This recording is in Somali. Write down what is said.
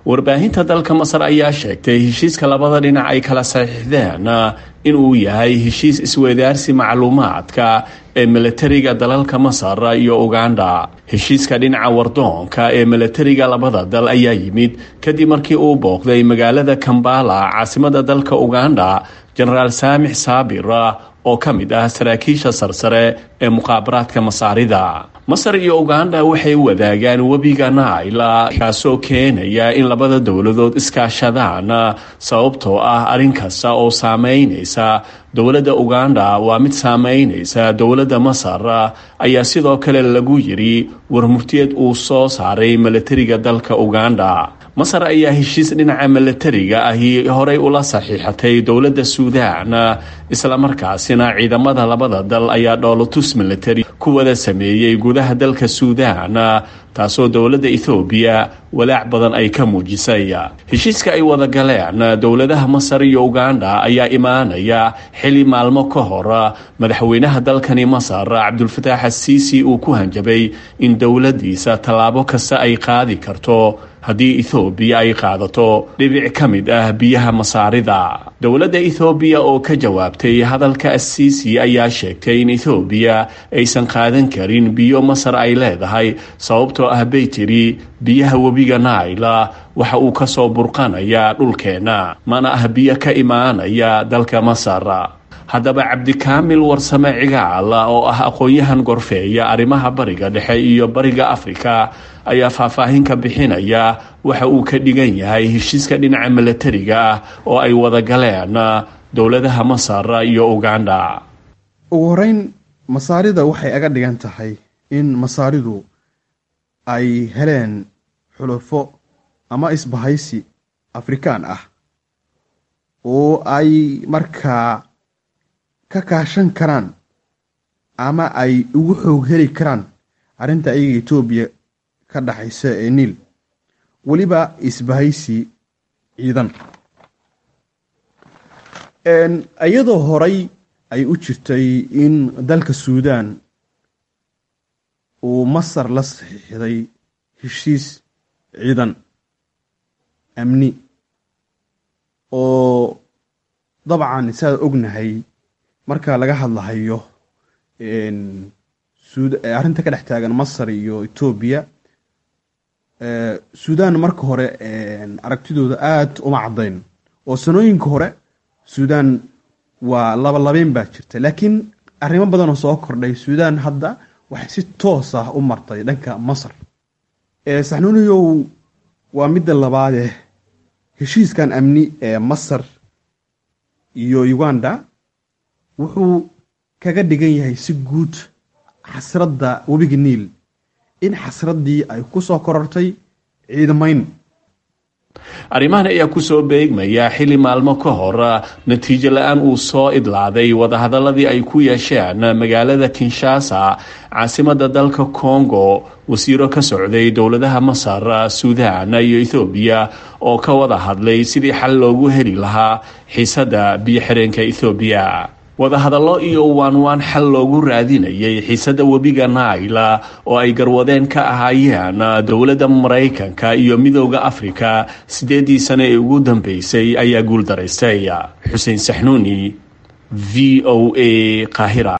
warbaahinta dalka masar ayaa sheegtay heshiiska labada dhinac ay kala saxiixdeen inuu yahay heshiis isweydaarsi macluumaadka ee milatariga dalalka masar iyo uganda heshiiska dhinaca wardoonka ee milatariga labada dal ayaa yimid kadib markii uu booqday magaalada kambala caasimada dalka uganda jenaraal saamix saabir oo ka mid ah saraakiisha sarsare ee muqaabaraadka masaarida masar iyo uganda waxay wadaagaan webiga naila kaasoo keenaya in labada dowladood iskaashadaan sababtoo ah arrin kasta oo saameynaysa dowladda uganda waa mid saameynaysa dowladda masar ayaa sidoo kale lagu yiri warmurtiyeed uu soo saaray milatariga dalka uganda masar ayaa heshiis dhinaca milatariga ahi horey ula saxiixatay dowladda suudaan islamarkaasina ciidamada labada dal ayaa dhoolotus milatari ku wada sameeyey gudaha dalka suudaan taasoo dowladda ethoobiya walaac badan ay ka muujisay heshiiska ay wada galeen dowladaha masar iyo uganda ayaa imaanaya xili maalmo ka hor madaxweynaha dalkani masar cabdulfataax asiisi uu ku hanjabay in dowladdiisa tallaabo kasta ay qaadi karto haddii ethoobiya ay qaadato dhibic ka mid ah biyaha masaarida dowladda ethoobiya oo ka jawaabtay hadalka asiisi ayaa sheegtay in ethoobiya aysan qaadan karin biyo masar ay leedahay sababtoo ah bay tiri biyaha webiga naila waxa uu ka soo burqanayaa dhulkeenna mana ah biyo ka imaanaya dalka masar haddaba cabdikaamil warsame cigaal oo ah aqoon-yahan gorfeeya arrimaha bariga dhexe iyo bariga afrika ayaa faahfaahin ka bixinaya waxa uu ka dhigan yahay heshiiska dhinaca milatariga ah oo ay wada galeen dowladaha masar iyo uganda ugu horeyn masaarida waxay aga dhigan tahay in masaaridu ay heleen xulufo ama isbahaysi afrikaan ah oo ay markaa ka kaashan karaan ama ay ugu xoog heli karaan arrinta ayaga etoobiya ka dhaxaysa ee niil weliba isbahaysi ciidan iyadoo horay ay u jirtay in dalka suudaan uu masar la saxiixday heshiis ciidan amni oo dabcan saad ognahay marka laga hadlahayo arrinta ka dhex taagan masar iyo etoobiya suudaan marka hore aragtidooda aada uma caddayn oo sanooyinka hore suudaan waa labalabeyn baa jirta laakiin arrimo badanoo soo kordhay suudaan hadda waxay si toos ah u martay dhanka masar saxnuuniyow waa midda labaadee heshiiskan amni ee masar iyo uganda wuxuu kaga dhigan yahay si guud xasradda webiga niil in xasraddii ay ku soo korortay ciidamayn arrimahan ayaa kusoo beegmaya xili maalmo ka hor natiijo la-aan uu soo idlaaday wadahadaladii ay ku yeesheen magaalada kinshasa caasimada dalka congo wasiiro ka socday dowladaha masar suudaan iyo ethoobiya oo ka wada hadlay sidii xal loogu heli lahaa xiisadda biyo xireenka ethoobiya wadahadallo iyo waanwaan xal loogu raadinayay xiisadda webiga naila oo ay garwadeen ka ahaayeen dowladda maraykanka iyo midooda afrika siddeeddii sane ee ugu dambeysay ayaa guul daraystay xuseen saxnuuni v o a qaahira